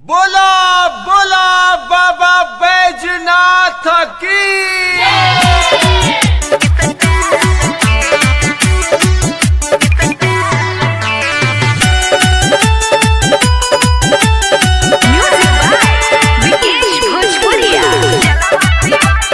बोला बोला बाबा बैजनाथ की Music by Vikesh Bhojpuria.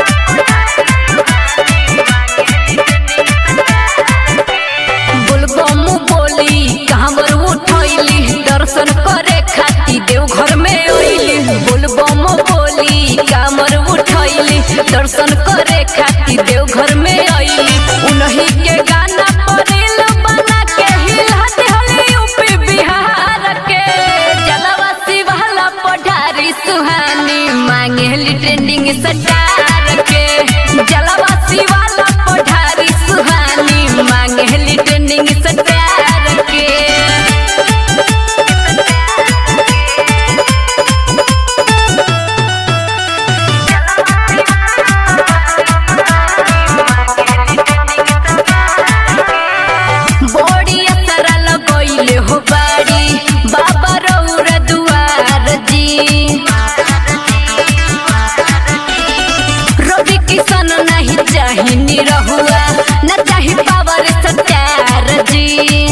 बोलबम बोली कांवर उठैली दर्शन करे खाती देव घर में अइली बोलबम बोली कांवर उठैली दर्शन करे खाती देव घर में अइली उन्हीं के गाना परिल बना के हिला दिहली यूपी बिहार के जलवा शिवाला पढ़ारी सुहानी मांगेली ट्रेंडिंग सटार के जलवा शिवाला पढ़ारी सुहानी मांगेली ट्रेंडिंग सटार के बड़ी असरा लगैले हो बाड़ी बाबा रौर दुआर जी रवि किशन नहीं चाही निरहुआ न चाही पावर सत्यार जी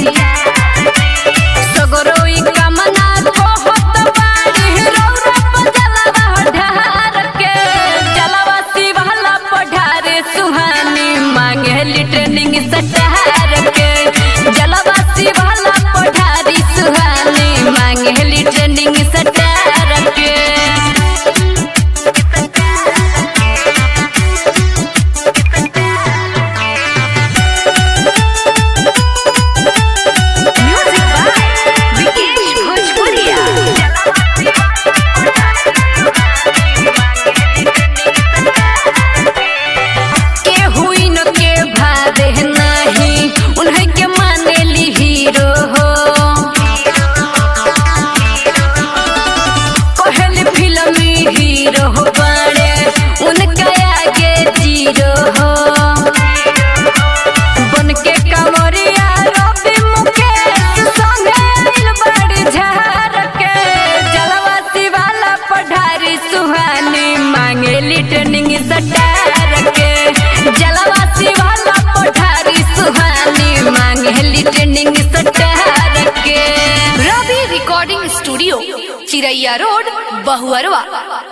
सगरोई कामना कहत बाड़ी रौरा पर जलवा ढार के जलवा शिवाला पढ़ारे सुहानी मांगेली ट्रेनिंग सटार के जलवा शिवाला पढ़ारी सुहानी मांगेली ट्रेनिंग सटार के Music by Vikesh Bhojpuria. के हुई न के भावे नहीं उन्हें के मानेली हीरो हो कहल फिल्मी हीरो हो बड़े उनका आगे जीरो हो बन के कमरिया रवि मुकेश संगे दिल बड़ी झार के जलवा शिवाला पढ़ारी सुहानी मांगेली ट्रेनिंग सटार के जलवा शिवाला पढ़ारी सुहानी मांगेली ट्रेनिंग सटार के Ravi recording studio Chiraiya road Bahuarwa